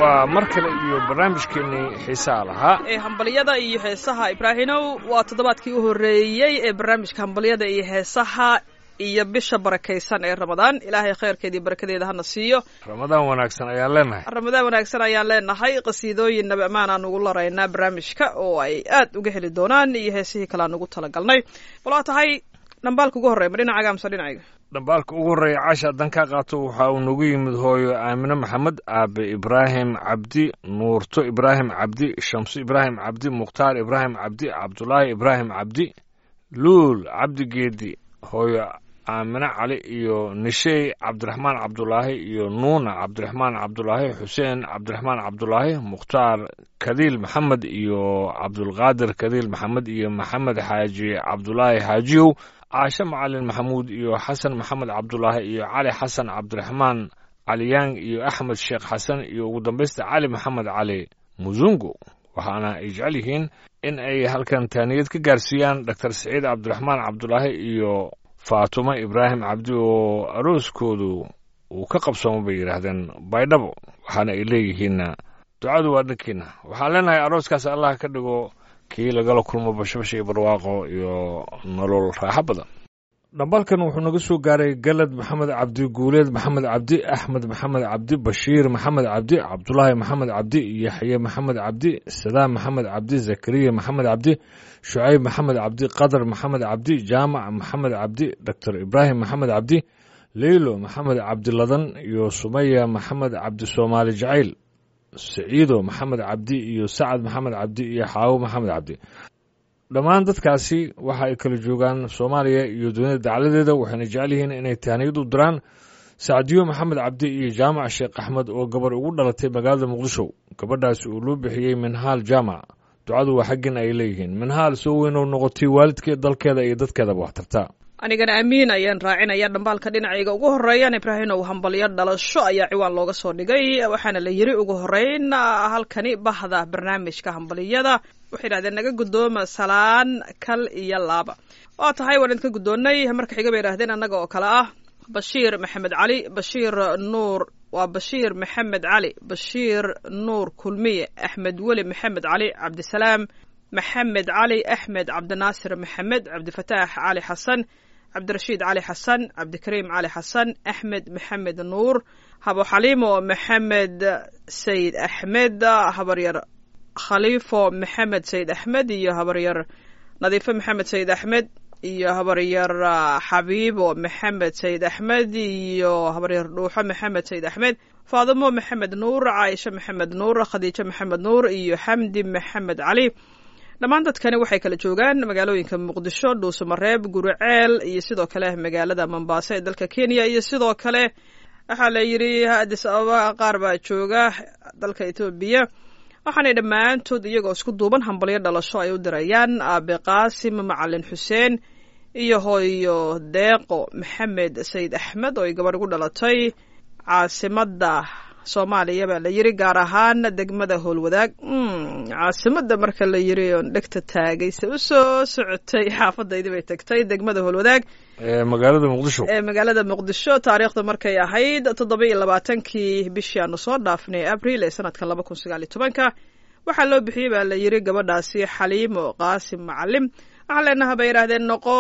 waa mar kale iyo barnaamijkeennii xiisaha lahaa ee hambalyada iyo heesaha ibraahinow waa toddobaadkii u horreeyey ee barnaamijka hambalyada iyo heesaha iyo bisha barakaysan ee ramadaan ilaahay khayrkeeda iyo barakadeeda hana siiyo ramadaan wanaagsan ayaan leenahay ramadaan wanaagsan ayaan leenahay qasiidooyin nabi ammaan aan ugu laraynaa barnaamijka oo ay aad uga heli doonaan iyo heesihii kale aan ugu talagalnay bal waa tahay dhambaalka ugu horreya ma dhinacaaga amse dhinacayga dhambaalka ugu horreeya caasha haddaan kaa qaato waxa uu nagu yimid hooyo aamine maxamed aabe ibraahim cabdi nuurto ibraahim cabdi shamso ibraahim cabdi mukhtaar ibraahim cabdi cabdulaahi ibraahim cabdi luul cabdi geedi hooyo aamine cali iyo nishey cabdiraxmaan cabdulaahi iyo nuuna cabdiraxmaan cabdulaahi xuseen cabdiraxmaan cabdulaahi mukhtaar kadiil maxamed iyo cabdulqaadir kadiil maxamed iyo maxamed xaaji cabdulaahi xaajiyow caashe macalin maxamuud iyo xasan maxamed cabdulaahi iyo cali xasan cabdiraxmaan caliyang iyo axmed sheekh xasan iyo ugu dambaysta cali maxamed cali musungo waxaana ay jecel yihiin in ay halkan taaniyad ka gaarsiiyaan doctor siciid cabdiraxmaan cabdulaahi iyo faatumo ibraahim cabdi oo arooskoodu uu ka qabsoomo bay yidhaahdeen baydhabo waxaana ay leeyihiinna ducadu waa dhankiina waxaan leenahay arooskaas allah ka dhigo kii lagala kulmo bashbash iyo barwaaqo iyo nolol raaxo badan dhambaalkan wuxuu naga soo gaaray galad maxamed cabdi guuleed maxamed cabdi axmed maxamed cabdi bashiir maxamed cabdi cabdulaahi maxamed cabdi yaxye maxamed cabdi sadaam maxamed cabdi zakariya maxamed cabdi shucayb maxamed cabdi qadar maxamed cabdi jaamac maxamed cabdi doctor ibraahim maxamed cabdi leylo maxamed cabdiladan iyo sumaya maxamed cabdi soomaali jacayl saciido maxamed cabdi iyo sacad maxamed cabdi iyo xaawo maxamed cabdi dhammaan dadkaasi waxa ay kala joogaan soomaaliya iyo dunida dacladeeda waxayna jecel yihiin inay tahniyad u diraan sacdiyo maxamed cabdi iyo jaamac sheekh axmed oo gabar ugu dhalatay magaalada muqdisho gabadhaasi uu loo bixiyey minhaal jaamac ducadu waa xaggin ay leeyihiin minhaal soo weynou noqotay waalidkeed dalkeeda iyo dadkeedaba wax tarta anigana amiin ayaan raacinaya dhambaalka dhinacayga ugu horeeyaan ibraahinow hambalyo dhalasho ayaa ciwaan looga soo dhigay waxaana la yiri ugu horeyn halkani bahda barnaamijka hambaliyada waxay yidhahdeen naga guddooma salaan kal iyo laaba waa tahay waan idinka guddoonnay marka xiga bay yidhahdeen annaga oo kale ah bashiir maxamed cali bashiir nuur waa bashiir maxamed cali bashiir nuur kulmiye axmed weli maxamed cali cabdisalaam maxamed cali axmed cabdinaasir maxamed cabdifataax cali xasan cabdirashiid cali xasan cabdikariim cali xasan axmed maxamed nuur habo xaliimo maxamed sayid axmed habaryar khaliifo maxamed sayid axmed iyo habaryar nadiifo maxamed sayid axmed iyo habaryar xabiibo maxamed sayid axmed iyo habaryar dhuuxo maxamed sayid axmed faadimo maxamed nuur caaisha maxamed nuur khadiijo maxamed nuur iyo xamdi maxamed cali dhammaan dadkani waxay kala joogaan magaalooyinka muqdisho dhuusamareeb guriceel iyo sidoo kale magaalada mombaaso ee dalka kenya iyo sidoo kale waxaa la yidhi adis ababa qaar baa jooga dalka etoobiya waxaanay dhammaantood iyagoo isku duuban hambalyo dhalasho ay u dirayaan aabe qaasim macalin xuseen iyo hooyo deeqo maxamed sayid axmed oo ay gabadh ugu dhalatay caasimadda soomaaliya baa la yiri gaar ahaan degmada howlwadaag caasimada marka la yiri oon dhegta taagayse u soo socotay xaafadaydi bay tagtay degmada howlwadaag ee magaalada muqdisho ee magaalada muqdisho taariikhda markay ahayd toddoba iyo labaatankii bishii aanu soo dhaafnay abril ee sanadkan laba kun sagaal iyo tobanka waxaa loo bixiyey baa la yiri gabadhaasi xaliimo qaasim macalim waxaa leenaha bay yidhaahdeen noqo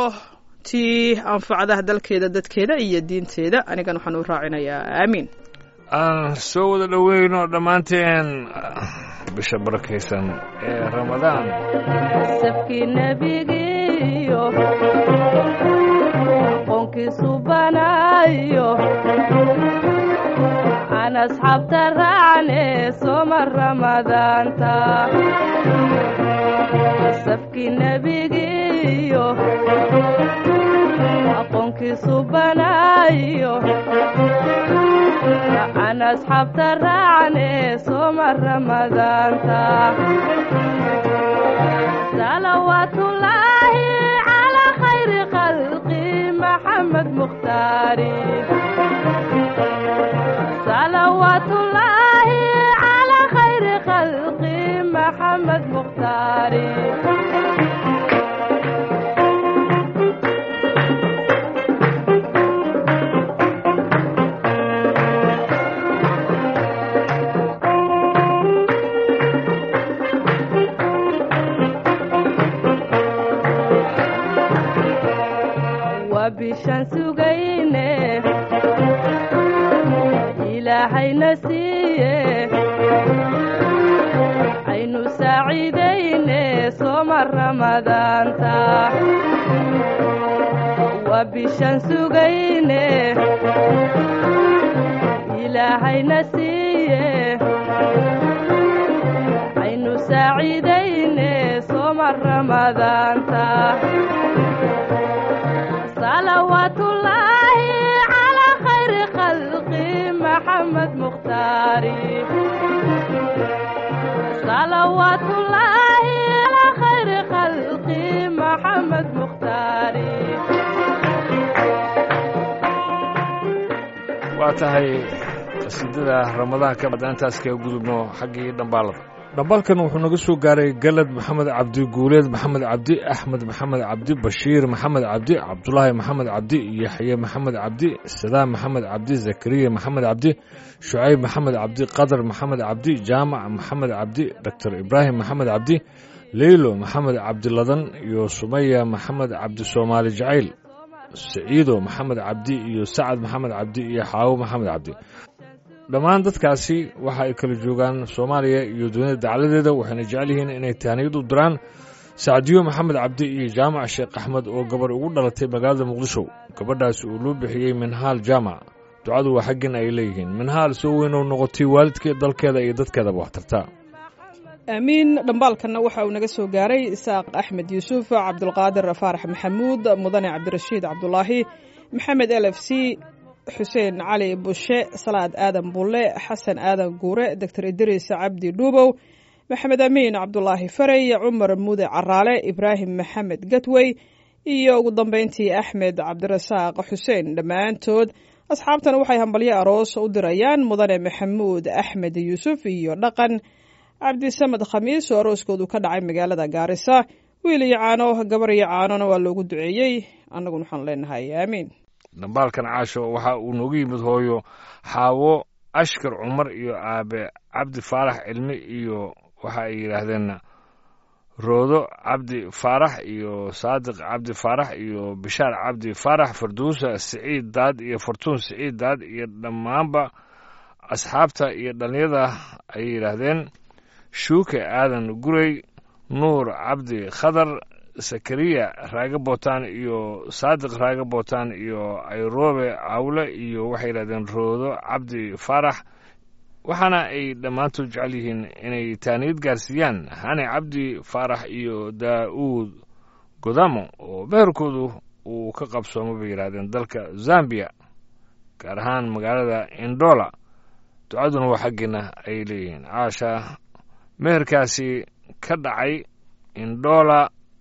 tii anfacdaha dalkeeda dadkeeda iyo diinteeda anigan waxaan u raacinayaa aamiin aan soo wada dhoweyno dhammaanteen bisha barakaysan ee ramadaan safkii nebigiiyo qoonkiisu banaayo aan asxaabta raacne soma ramadaanta safkii nebigiiyo aqoonkiisu banaayo aan asxaabta raacne soma ramadaanta salawaatullaahi calaa khayri khalqi maxamed mukhtaari salawaatullaahi calaa khayri khalqi maxamed mukhtaari ilaahayna siiye aynu saaciidayne sooma ramadaanta waa bishaan sugayne ilaahayna siiye aynu saaciidayne sooma ramadaanta salawaatullaahi calaa khayri khalqi maxamed mukhtaari salawaatullaahi calaa khayri khalqi maxamed mukhtaari waa tahay qasiidada ramadaanka haddaan intaas kaga gudubno xaggii dhambaalada dhambaalkan wuxuu naga soo gaaray galad maxamed cabdi guuleed maxamed cabdi axmed maxamed cabdi bashiir maxamed cabdi cabdulaahi maxamed cabdi yaxye maxamed cabdi sadaam maxamed cabdi zakariya maxamed cabdi shucayb maxamed cabdi qadar maxamed cabdi jaamac maxamed cabdi doctor ibraahim maxamed cabdi leylo maxamed cabdiladan iyo sumaya maxamed cabdi soomaali jacayl saciido maxamed cabdi iyo sacad maxamed cabdi iyo xaawo maxamed cabdi dhammaan dadkaasi waxa ay kala joogaan soomaaliya iyo dunida dacladeeda waxayna jecel yihiin inay tahniyad u diraan sacdiyo maxamed cabdi iyo jaamac sheekh axmed oo gabarh ugu dhalatay magaalada muqdisho gabadhaasi uu loo bixiyey minhaal jaamac ducadu waa xaggin ay leeyihiin minhaal soo weynou noqotay waalidkeed dalkeeda iyo dadkeedaba wax tartaa aamiin dhambaalkanna waxa uu naga soo gaaray isaaq axmed yuusuf cabdulqaadir faarax maxamuud mudane cabdirashiid cabdulaahi maxamed l f c xuseen cali bushe salaad aadan bulle xasan aadan guure doctor idriis cabdi dhuubow maxamed amiin cabdulaahi farey cumar mude caraale ibraahim maxamed gatwey iyo ugu dambeyntii axmed cabdirasaaq xuseen dhammaantood asxaabtan waxay hambalyo aroos u dirayaan mudane maxamuud axmed yuusuf iyo dhaqan cabdisamed khamiis oo arooskoodu ka dhacay magaalada gaarisa wiil iyo caano gabar iyo caanona waa loogu duceeyey annaguna waxaan leenahay aamiin dhambaalkan caasho waxa uu noogu yimid hooyo xaawo ashkar cumar iyo aabe cabdi faarax cilmi iyo waxa ay yidhaahdeen roodo cabdi faarax iyo saadiq cabdi faarax iyo bishaar cabdi faarax farduusa siciid daad iyo fartuun siciid daad iyo dhammaanba asxaabta iyo dhallinyada ay yidhaahdeen shuuke aadan gurey nuur cabdi khadar sakariya raaga bootaan iyo saadiq raaga bootaan iyo ayroobe cawle iyo waxay yidhahdeen roodo cabdi faarax waxaana ay dhammaantood jecel yihiin inay taaniyad gaarsiiyaan hane cabdi faarax iyo daa'uud godamo oo meherkoodu uu ka qabsoomo bay yidhahdeen dalka zambiya gaar ahaan magaalada indola ducaduna waa xaggeena ay leeyihiin caasha meherkaasi ka dhacay indola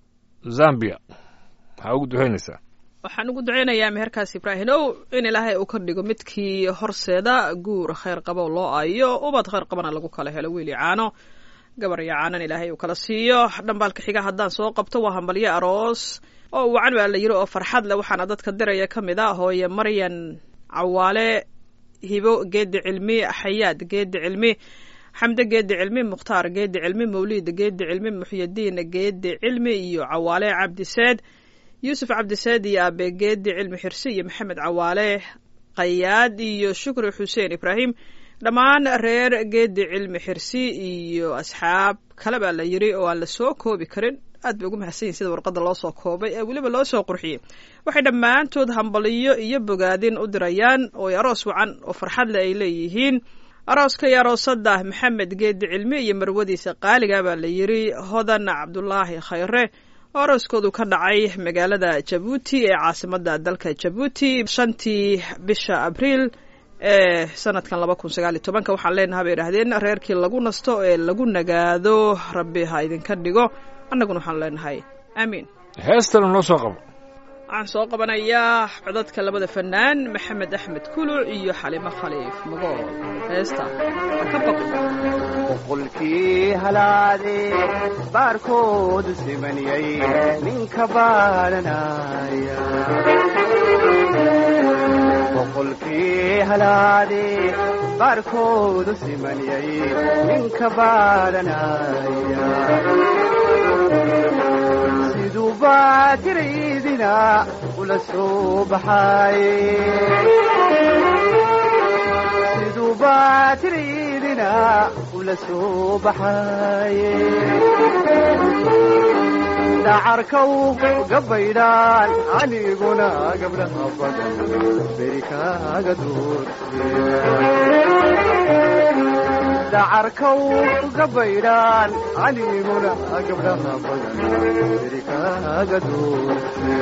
zambia maxaa ugu ducaynaysaa waxaan ugu duceynayaa meherkaas ibraahim ow in ilaahay uu ka dhigo midkii horseeda guur khayr qabo loo aayo ubad khayr qabana lagu kala helo wiili caano gabar iyo caanan ilaahay uu kala siiyo dhambaalka xiga haddaan soo qabto waa hambalyo aroos oo wacan baa la yiri oo farxad leh waxaana dadka diraya ka mid a hooye maryan cawaale hibo geedi cilmi xayaad geedi cilmi xamde geedi cilmi mukhtaar geedi cilmi mawliid geedi cilmi muxyadiin geedi cilmi iyo cawaale cabdiseed yuusuf cabdiseed iyo aabe geedi cilmi xirsi iyo maxamed cawaale qayaad iyo shukri xuseen ibraahim dhammaan reer geedi cilmi xirsi iyo asxaab kale baa la yiri oo aan la soo koobi karin aad bay ugu mahadsan yihin sida warqadda loo soo koobay ee weliba loo soo qurxiyey waxay dhammaantood hambaliyo iyo bogaadin u dirayaan oo aroos wacan oo farxadle ay leeyihiin arooska iyo aroosada maxamed geedi cilmi iyo marwadiisa qaaliga baa la yiri hodan cabdulaahi khayre oo arooskoodu ka dhacay magaalada jabuuti ee caasimada dalka jabuuti shantii bisha abriil ee sanadkan laba kun sagaal iyo tobanka waxaan leenaha bay idhahdeen reerkii lagu nasto ee lagu nagaado rabbi ha idinka dhigo annaguna waxaan leenahay aamiin heestana noo soo qabo waxaan soo qabanayaa codadka labada fanaan maxamed axmed kuluc iyo xalimo khaliif magool heesta ha ka baqo boqolkii halaade baarkoodu simaniyay ninka baaranaya boqolkii halaade baarkoodu simaniyay ninka baaranaya siduu baatiraydina ula soo baxay baa tiriidina ula soo baxaye dhacarkaw gabaydhaan aniguna gabdhaha badan beri kaaga doordacarkaw gabaydhaan aniguna gabdhaha badan beri kaaga doorte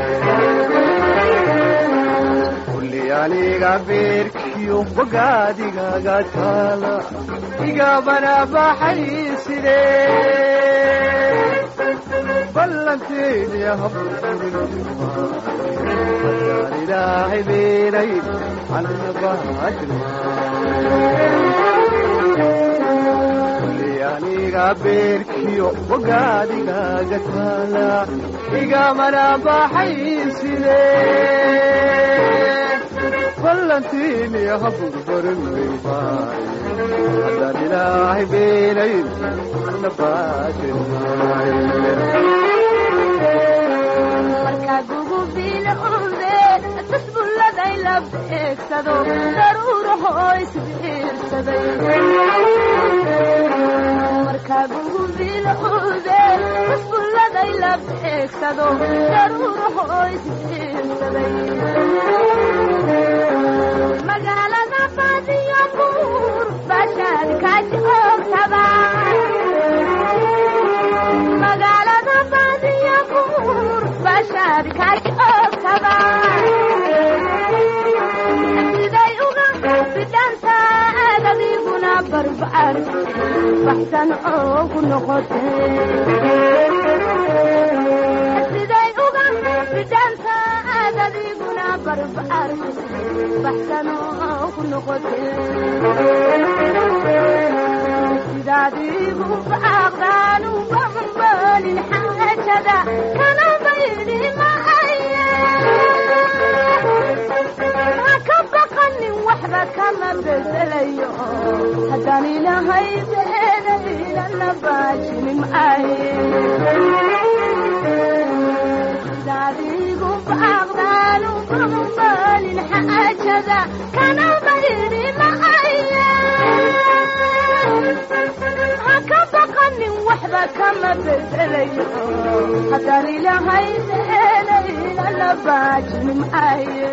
kulli aniga beerkiyo bogaadigaga taala igabana baxay sidee ballanteediya habaan ilaahay beenay anna baajilmaakulli aniga beerkiyo bogaadigaga taala igamana baxay sidee ballantiiniya haburbarin weybaaye haddaan ilaahay beenayn anna baajilmaaye markaa gugubiilaude tasbulladay la beegsado daruurahoo isbiirsaday markaa gugubiilaude tasbulladay la beegsado daruurahoo isbiirsaday magaalada baadiyo buur bashaad ka joogtaba magaalada baadiyo buur bashaad ka joogtaba siday uga bidhantaad adiguna barbaar baxsan oogu noqotee siday uga bidhantaad adiguna barbaar baxsan oogu noqotee sidaadiigu baaqdaan uga hambalin xaajada kana baydi maaye ha ka baqanin waxba kama bedelayo haddaan ilahay beenaynana baajinin maaye sidaadiigu baaqdaan uga hambalin xaajada kana baydi maaye ha ka baqanin waxba kama bedelayo haddaan ilahay beenaynana baajinin maaye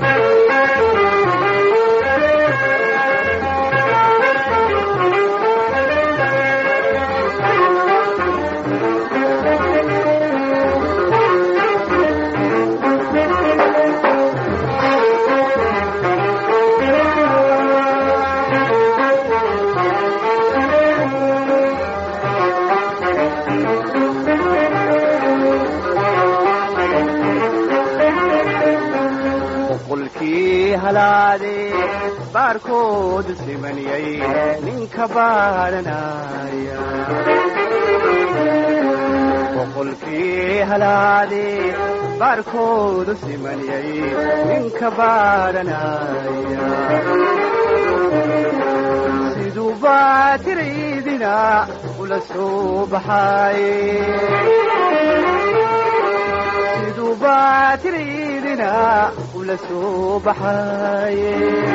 boqolkii halaade baarkood simaniyay ninka baadhanaya boqolkii halaade baarkood simaniyay ninka baadhanaya siduu baatiraydina ula soo baxaaye siduu baatiraydina ula soo baxaaye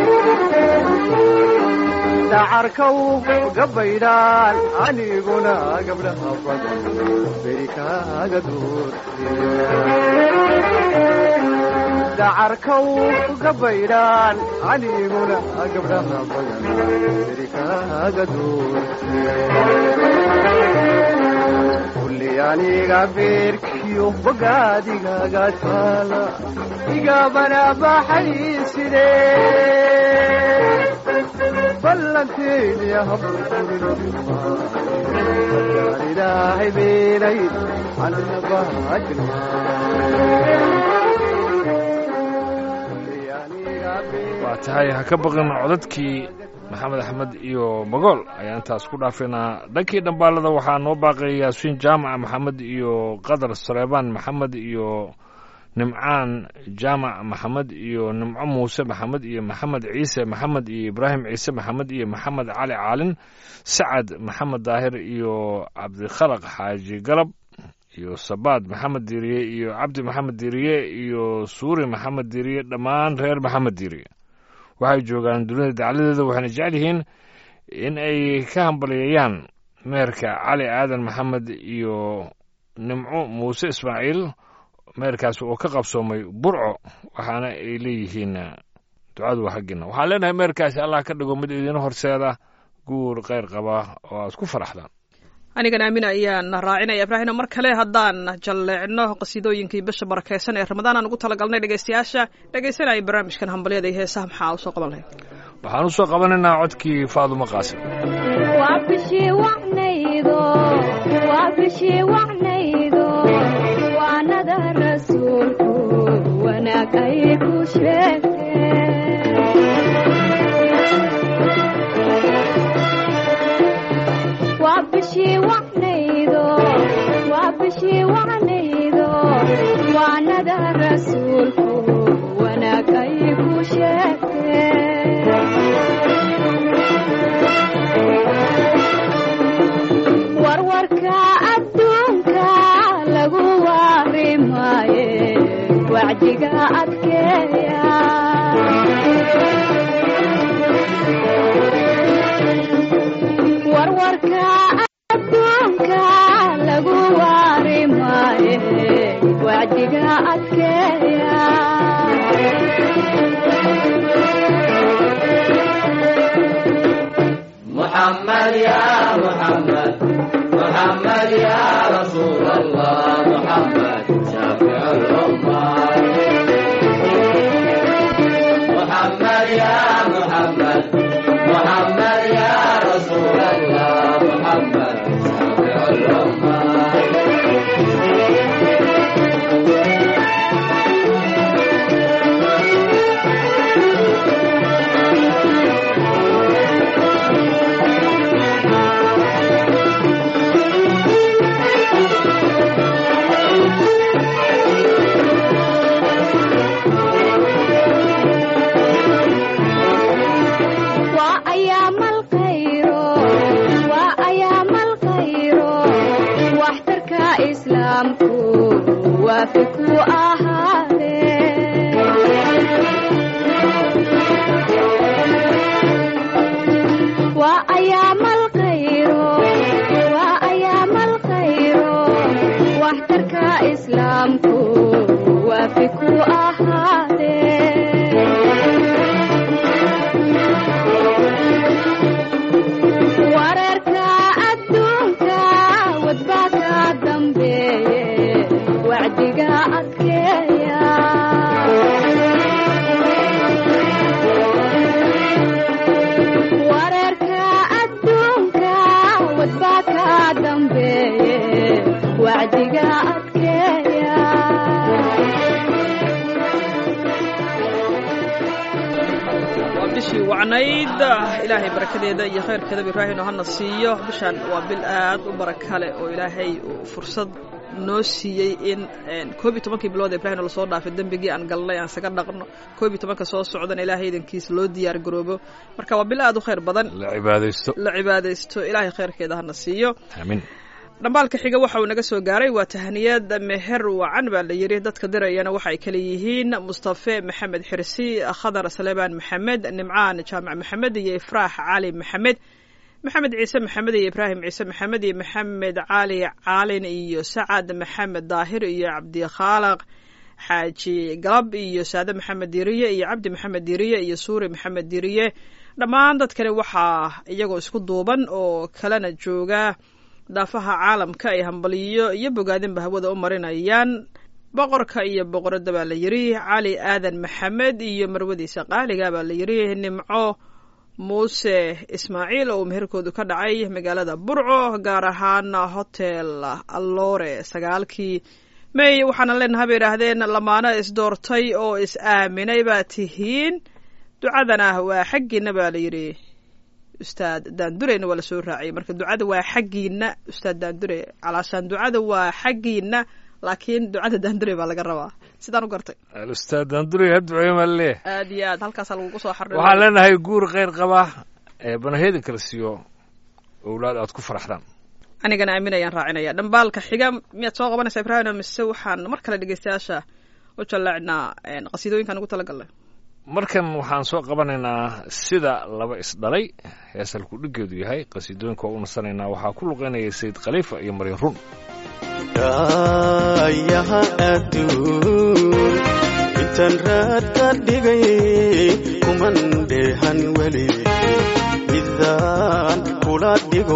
dhacarkaw gabaydhaan aniguna gabdhaha badan beri kaaga doorte dhacarkaw gabaydhaan aniguna gabdhaha badan beri kaaga doorte kulli aniga beerkiyo bogaadigaga taala igabana baxay sidee ballanteediya haburburin ilaahay beenay anna baajilmaa waa tahay ha ka baqin codadkii maxamed axmed iyo magool ayaan intaas ku dhaafinaa dhankii dhambaalada waxaa noo baaqay yaasiin jaamac maxamed iyo qadar saleebaan maxamed iyo nimcaan jaamac maxamed iyo nimco muuse maxamed iyo maxamed ciise maxamed iyo ibraahim ciise maxamed iyo maxamed cali caalin sacad maxamed daahir iyo cabdikhalaq xaaji galab iyo sabaad maxamed diiriye iyo cabdi maxamed diiriye iyo suuri maxamed diiriye dhammaan reer maxamed diiriye waxay joogaan dunida dacladeeda waxayna jecel yihiin in ay ka hambalyeeyaan meerka cali aadan maxamed iyo nimco muuse ismaaciil meerkaas oo ka qabsoomay burco waxaana ay leeyihiin ducadu waa xaggiina waxaan leenahay meerkaasi allah ka dhigo mid idiin horseeda guur kheyr qaba oo aad ku faraxdaan anigan aamin ayaan raacinaya ibraahino mar kale haddaan jalleecno qasiidooyinkii bisha barakeysan ee ramadaan aan ugu talagalnay dhegeystayaasha dhegeysanaya barnaamijkan hambalyada iyo heesaha maxaa usoo qaban lahayd waxaan usoo qabanaynaa codkii faadumo qaasim waa bishii wacnaydo waa bishii wacnaydo waanada rasuulku wanaag ay ku sheegteen waa bishii wacnaydo waa bishii wacnaydo waanada rasuulku wanaag ay ku sheegteen warwarka adduunka lagu waarimaaye wacdiga adkeeya warwarka adduunka lagu waarimaaye wacdiga adkeeya محمد يا محمد محمد يا رسول الله محمد شافع الأمة محمد يا محمد محمد يا رسول الله محمد شافع الأمة waa ayaamal khayro waa ayaamal khayro waxtarka islaamku waafi ku ahaadee waa ayaamal khayro waa ayaamal khayro waxtarka islaamku waafi ku ahaadee wararka adduunka wadbaa ka dambeeye wacdiga adkeeya wararka adduunka wadbaa ka dambeeye wacdiga adkeeya waa bishii wacnayd ilaahay barakadeeda iyo khayrkeedaba ibraahino hana siiyo bishaan waa bil aad u baraka leh oo ilaahay uu fursad noo siiyey in koob iyo tobankii bilood ibraahino lasoo dhaafay dembigii aan galnay aan isaga dhaqno koob iyo tobanka soo socdana ilaahay idankiisa loo diyaar garoobo marka waa bil aad u khayr badan la cibaadaysto la cibaadaysto ilaahay khayrkeeda hana siiyo aamin dhambaalka xiga waxa uu naga soo gaaray waa tahaniyad meher wacan baa la yidhi dadka dirayana waxa ay kale yihiin mustafe maxamed xirsi khadar saleebaan maxamed nimcaan jaamac maxamed iyo ifraax cali maxamed maxamed ciise maxamed iyo ibraahim ciise maxamed iyo maxamed cali caalin iyo sacad maxamed daahir iyo cabdikhaaliq xaaji galab iyo saade maxamed diriye iyo cabdi maxamed diriye iyo suuri maxamed diriye dhammaan dadkani waxaa iyagoo isku duuban oo kalena jooga daafaha caalamka ay hambaliyo iyo bogaadinba hawada u marinayaan boqorka iyo boqoradda baa la yidhi cali aadan maxamed iyo marwadiisa qaaliga baa la yidhi nimco muuse ismaaciil oo meherkoodu ka dhacay magaalada burco gaar ahaan hotel allore sagaalkii may waxaana leenahay bay idhaahdeen lamaano isdoortay oo is aaminay baa tihiin ducadana waa xaggiina baa la yidhi ustaad daandureyna waa lasoo raaciyay marka ducada waa xaggiina ustaad daandure calaashaan ducada waa xaggiina laakiin ducada daandure baa laga rabaa sidaan u gartay alustaad daandure ha duceeyo maa laleeyahay aad iyo aad halkaasaa lagugu soo xarri waxaan leenahay guur kheyr qaba ee banaheeda kala siiyo owlaad aad ku faraxdaan anigana aamin ayaan raacinaya dhambaalka xiga miyaad soo qabanaysaa ibraahim mise waxaan mar kale dhegeystayaasha u jallaacnaa qasiidooyinkaan ugu talagalnay markan waxaan soo qabanaynaa sida laba isdhalay heesalku dhiggeedu yahay qasiidooyinka waa u nasanaynaa waxaa ku luqeynaya sayid khaliifa iyo maryan run daayaha adduun intaan raad ka dhigay kuman dheehan weli midaan kula dhigo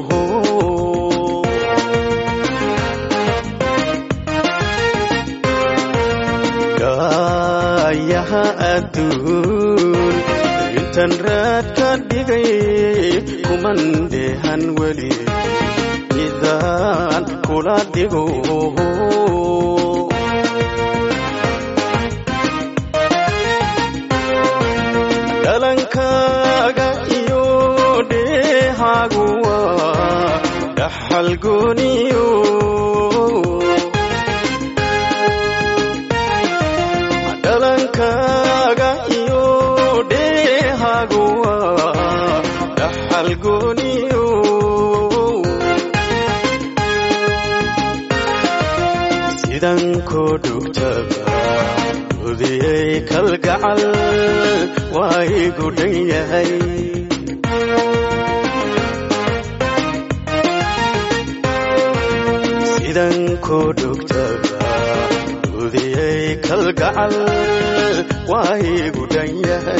daayaha adduun intaan raad ka dhigay kuman dheehan weli midaan kula dhigo dhalankaaga iyo dheehaagu waa dhaxal gooniyo dhalankaaga iyo dheehaagu waa dhaxal gooniyo sidan koo dhugtaba udiyey kalgacal waa igu dhan yahay sidan koo dhugtaba udiyey kalgacal waa igu dhan yahay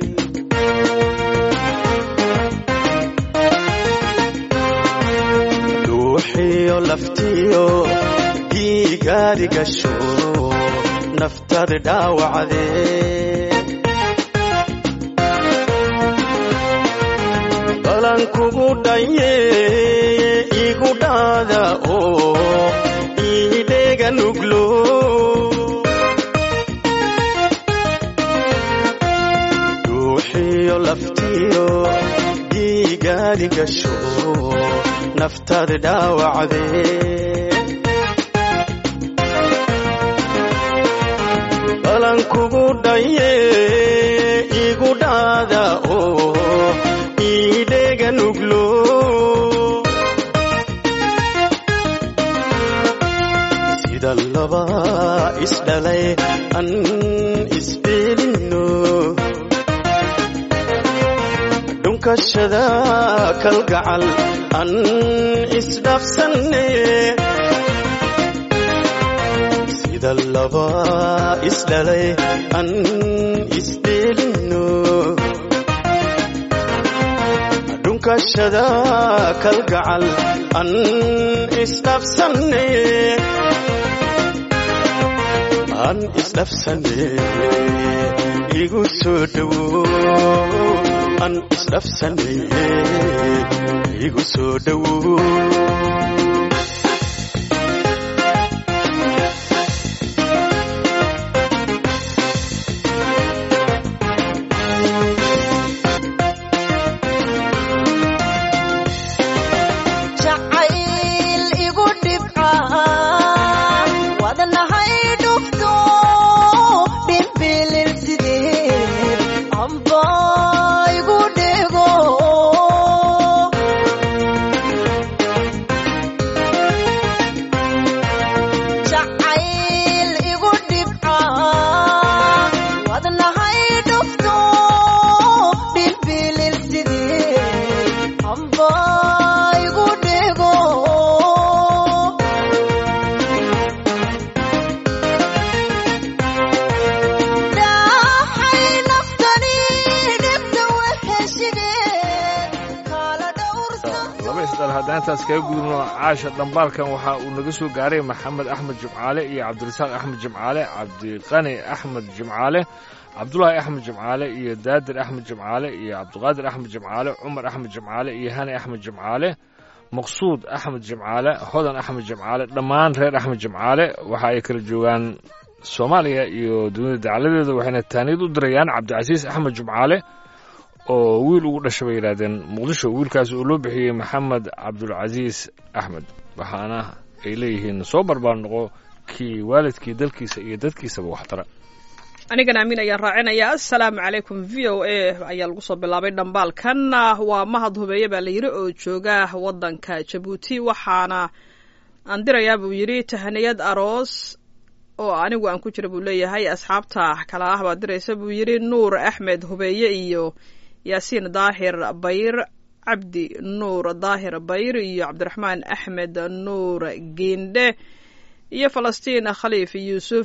dhuuxiyo laftiyo dhiigaadi gasho naftadi dhaawacdee balan kugu dhaye igu dhaada oo iidheega nuglo dhuuxiyo laftiyo dhiigaadi gasho naftadi dhaawacdee balan kugu dhaye igu dhaada oo iidheega nuglo sida laba isdhalay an isbeelinno dhunkashada kalgacal an isdhaafsanne sida laba isdhalay an isdheelinno dhunkashada kalgacal an isdhaafsanne an isdhaafsanne igu soo dhowo an isdhaafsanne igu soo dhowo jacayl igu dhibca wadnahay dhufto dhimbilil sideed amba igu dhego jacayl igu dhibca wadnahay dhufto dhimbilil sideed amba igu dhego dhaxay naftani dhibta waheshigeed kala dhowrsan laba isdhal haddaan intaas kaga gudubno caasha dhambaalkan waxa uu naga soo gaaray maxamed axmed jimcaale iyo cabdirasaaq axmed jimcaale cabdiqani axmed jimcaale cabdulaahi axmed jimcaale iyo daadir axmed jimcaale iyo cabdiqaadir axmed jimcaale cumar axmed jimcaale iyo hani axmed jimcaale maqsuud axmed jimcaale hodan axmed jimcaale dhammaan reer axmed jimcaale waxa ay kala joogaan soomaaliya iyo dunida dacaladeeda waxayna taaniyad u dirayaan cabdicasiis axmed jimcaale oo wiil ugu dhashay bay yidhaahdeen muqdisho wiilkaas oo loo bixiyey maxamed cabdulcasiis axmed waxaana ay leeyihiin soo barbaar noqo kii waalidkii dalkiisa iyo dadkiisaba waxtara anigana amiin ayaan raacinayaa assalaamu calaykum v o a ayaa lagu soo bilaabay dhambaalkan waa mahad hubeeye baa la yidhi oo jooga waddanka jabuuti waxaana aan dirayaa buu yidhi tahaniyad aroos oo anigu aan ku jira buu leeyahay asxaabta kala ah baa diraysa buu yidhi nuur axmed hubeeye iyo yaasiin daahir bayr cabdi nuur daahir bayr iyo cabdiraxmaan axmed nuur giindhe iyo falastiin khaliif yuusuf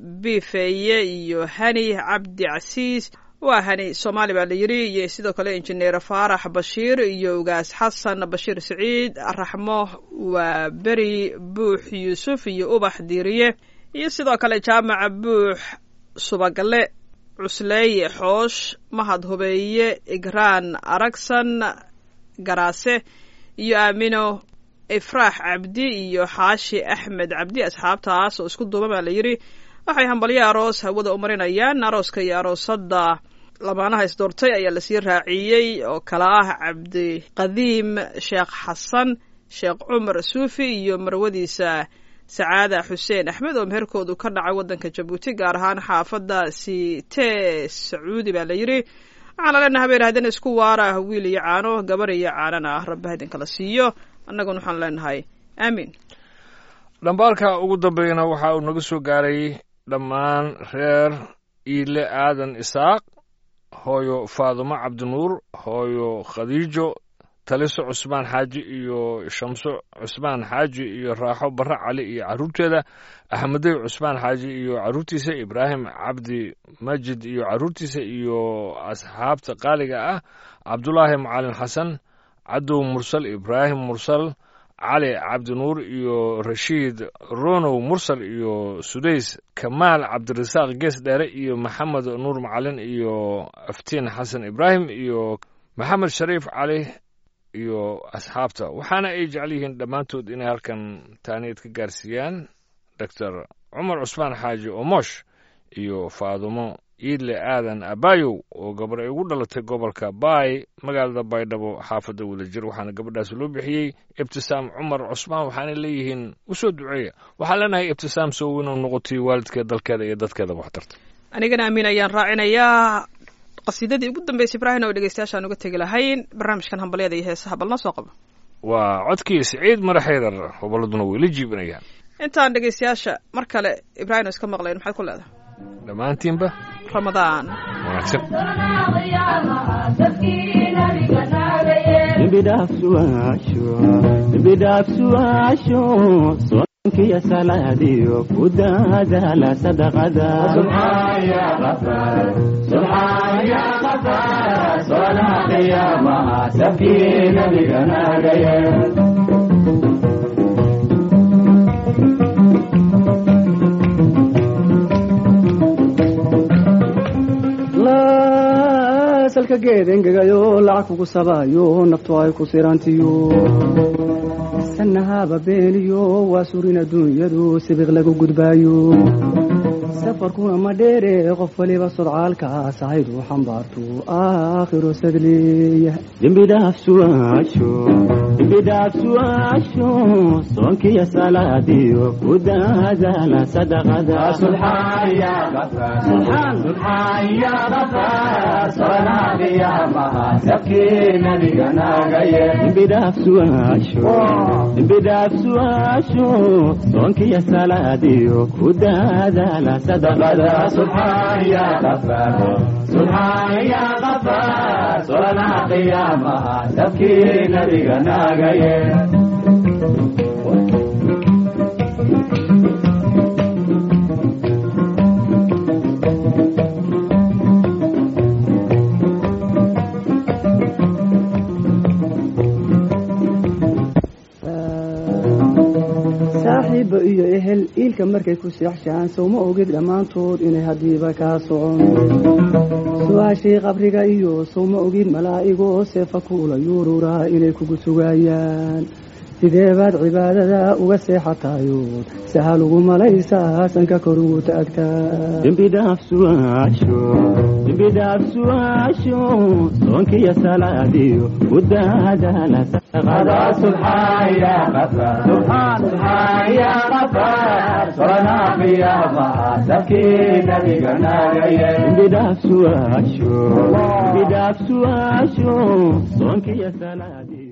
bifeeye iyo hani cabdi casiis waa hani soomaali baa la yidhi iyo sidoo kale injineer faarax bashiir iyo ugaas xasan bashiir siciid raxmo waa beri buux yuusuf iyo ubax diiriye iyo sidoo kale jaamaca buux subagale cusleeye xoosh mahad hubeeye igraan aragsan garaase iyo aamino ifraax cabdi iyo xaashi axmed cabdi asxaabtaas oo isku duuban baa la yidhi waxay hambalyo aroos hawada u marinayaan arooska iyo aroosadda lamaanaha isdoortay ayaa lasii raaciyey oo kala ah cabdiqadiim sheekh xasan sheekh cumar suufi iyo marwadiisa sacaada xuseen axmed oo meherkoodu ka dhacay waddanka jabuuti gaar ahaan xaafadda sitee sacuudi baa la yidhi waxaana leenahay habeen haddin isku waara wiil iyo caano gabar iyo caanana ah rabba idinkala siiyo annaguna waxaan leenahay aamiin dhambaalka ugu dambeeyana waxa uu naga soo gaaray dhammaan reer iile aadan isaaq hooyo faadumo cabdinuur hooyo khadiijo taliso cusmaan xaaji iyo shamso cusmaan xaaji iyo raaxo barre cali iyo carruurteeda axmedey cusmaan xaaji iyo carruurtiisa ibraahim cabdi majid iyo carruurtiisa iyo asxaabta qaaliga ah cabdulaahi macalin xasan cadow mursal ibraahim mursal cali cabdinuur iyo rashiid ronow mursal iyo sudays kamaal cabdirasaaq gees dheere iyo maxamed nuur macalin iyo aftiin xasan ibraahim iyo maxamed shariif cali iyo asxaabta waxaana ay jecel yihiin dhammaantood inay halkan taaniid ka gaarsiiyaan doctor cumar cusmaan xaaji omosh iyo faadumo iidle aadan abayow oo gabar ay ugu dhalatay gobolka baay magaalada baydhabo xaafadda wadajir waxaana gabadhaas loo bixiyey ibtisaam cumar cusmaan waxaana leeyihiin u soo duceeya waxaan leenahay ibtisaam soo weyn oo noqotay waalidkeed dalkeeda iyo dadkeedaba waxtarta anigana amiin ayaan raacinayaa qasiidadii ugu dambeysay ibraahim oo dhegeystayaashaan uga tegi lahayn barnaamijkan hambalyada iyo heesaha bal noo soo qabo waa codkii siciid mara xaydar hobolladuna way la jiibinayaan intaan dhegeystayaasha mar kale ibraahim oo iska maqlayn maxaad ku leedahay dhammaantiinba ramadaan wanaagsan bidhaafsuwaasho soonkiya salaadiyo ku daadaala sadaqada salka geed engegayo lacag kugu sabaayo naftu ay ku sirantiyo sanahaba beeniyo waa surin adduunyadu sibiq lagu gudbaayo safarkuna ma dheere qof waliba sodcaalkaas ahayd uu xambaartu aakhiro sadleeya dembidhaafsuwaasho dembidhaafsuwaasho soonkiya salaadiyo ku daadaala sadaqada dembidhaafsuwaasho dembidhaafsuwaasho soonkiya salaadiyo ku daadaala sadaqada saaxiibba iyo ehel iilka markay ku seexshaan sowma ogid dhammaantood inay haddiiba kaa socon su-aashii qabriga iyo sowma ogid malaa'igoo seefa kuula yuururaa inay kugu sugaayaan sidee baad cibaadada uga seexatayood sahal ugu malaysaa sanka kor ugu taagtaa dembidhaafsuwaasho dembidhaafsuwaasho soonkiya salaadiyo ku daadaala sadaqada dembidhaafsuwaasho dembidhaafsuwaasho soonkiya salaadiyo